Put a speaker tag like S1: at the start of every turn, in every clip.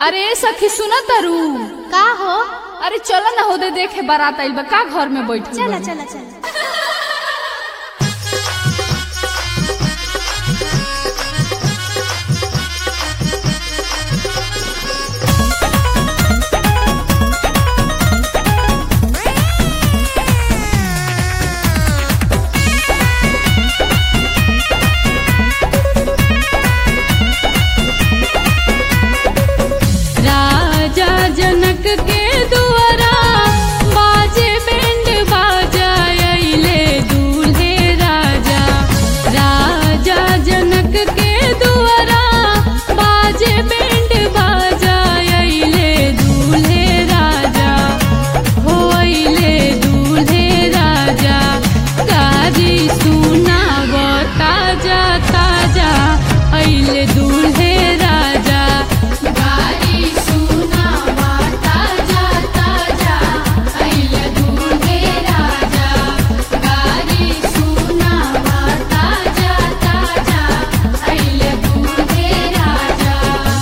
S1: अरे सखी सुन तरु
S2: का हो
S1: अरे चल ना होदे देखे बारात आइल बा का घर में बैठ
S2: चला चला चला
S1: राजा जनक के दुआरा बाजे बैंड बाजा अइले दूल्हे राजा राजा जनक के दुआरा बाजे बैंड बाजा अइले दूल्हे राजा हो अइले दूल्हे राजा गाजी सुनाव ताजा ताजा अइले दूल्हे राजा गाजी सुनाव ताजा ताजा अइले दूल्हे राजा गाजी सुनाव ताजा ताजा अइले दूल्हे राजा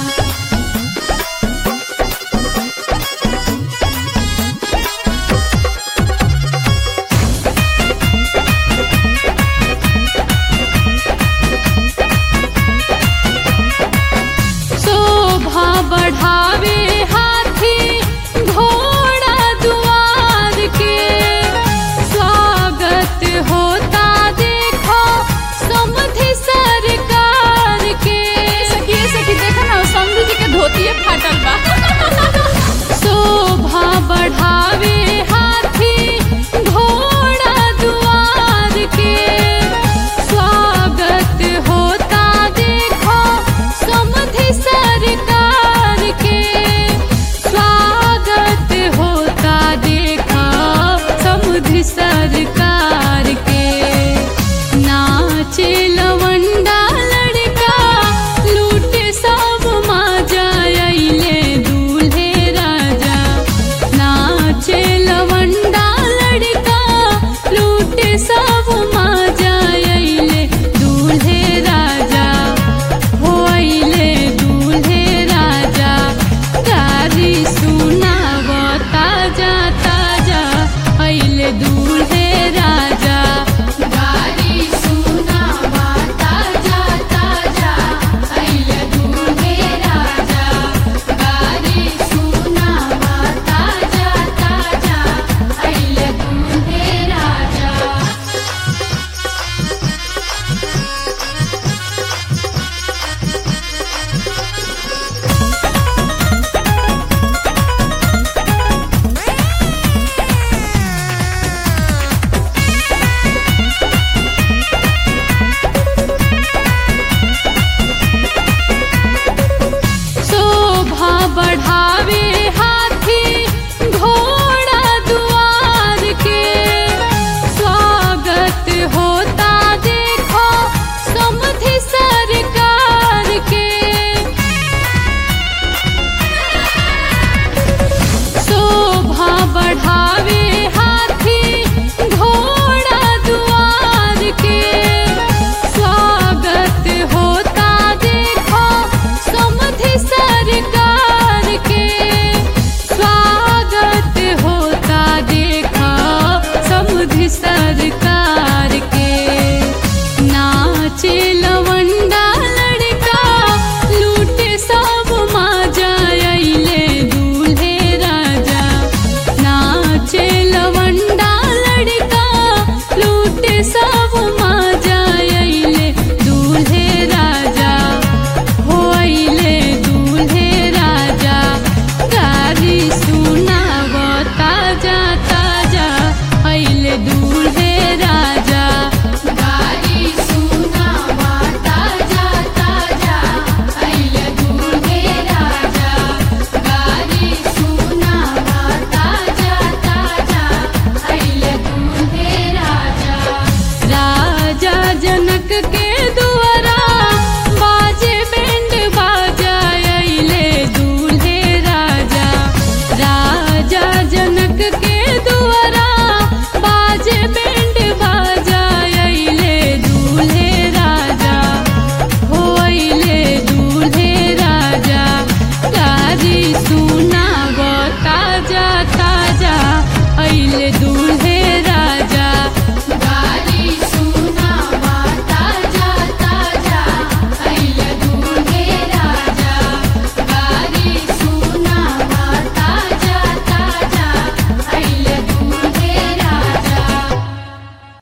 S1: शोभा बढ़ावे हाथी घोड़ा दुआर के स्वागत होता देखो समधि सरकार के सखी सखी देखा ना समधि जी के धोतिए फाटल बा शोभा बढ़ावे हाथी घोड़ा दुआर के स्वागत होता देखो समधि सरकार के सुनाव ताजा ताजा अइले दूध